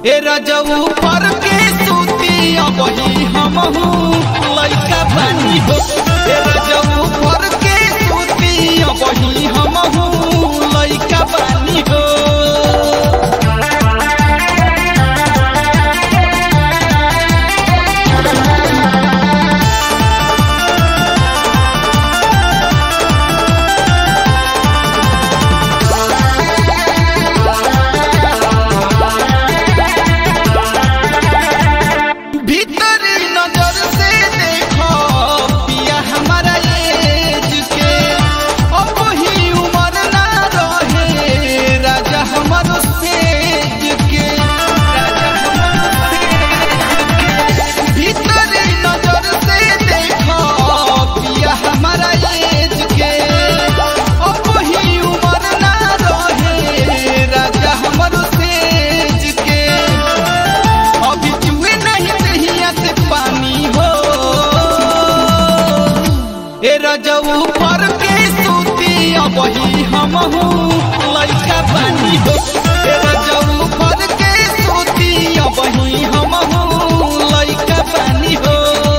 ए रजऊ पर के सूती अबही हमहू लइका बानी हो ए रजऊ पर के सूती अबही हमहू लइका बानी हो भीतरी नजर से देखो पिया हमारा एज के अब ही उम्र ना रहे राजा हमारो सेज के राजा हमारो सेज के। भीतरी नजर से देखो पिया हमारा एज के अब ही उम्र ना रहे राजा हमारो सेज के अभी चुए नहीं दहिया से पानी हो ए रजऊ पर के सूती अबही हमहू लइका पानी हो ए रजऊ पर के सूती अबही हमहू लइका पानी हो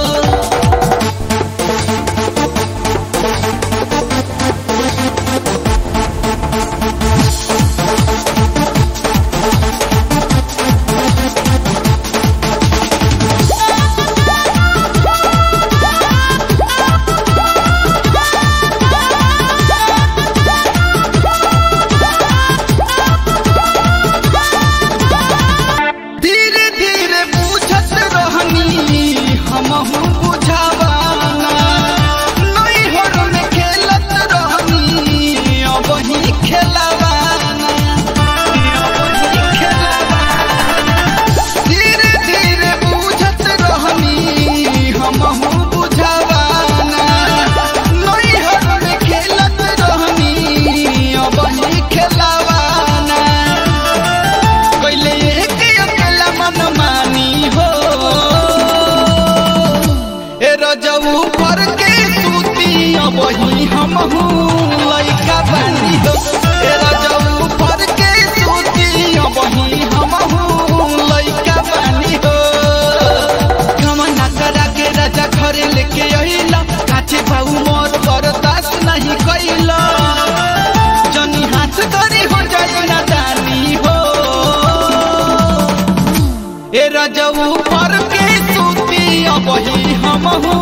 धीरे धीरे पूछत रहनी हमहू बुझावाना नई होर में खेलत रहनी अब ही खेलवाना अब ही खेलवाना धीरे धीरे पूछत रहनी हमहू बुझावाना नई होर में खेलत रहनी अब ही खेलवाना कैले एक अकेला मन मानी हो ए रजऊ पर के सूती अबही हमहू लइका बानी हो ए रजऊ पर के सूती अबही हमहू लइका बानी हो कमना करा के राजा घरे लेके अइला काचे बाऊ मोर बर्दाश्त नहीं कैला जनी हाथ करी हो जाए ना दानी हो ए रजऊ पर के सूती अबही हमहू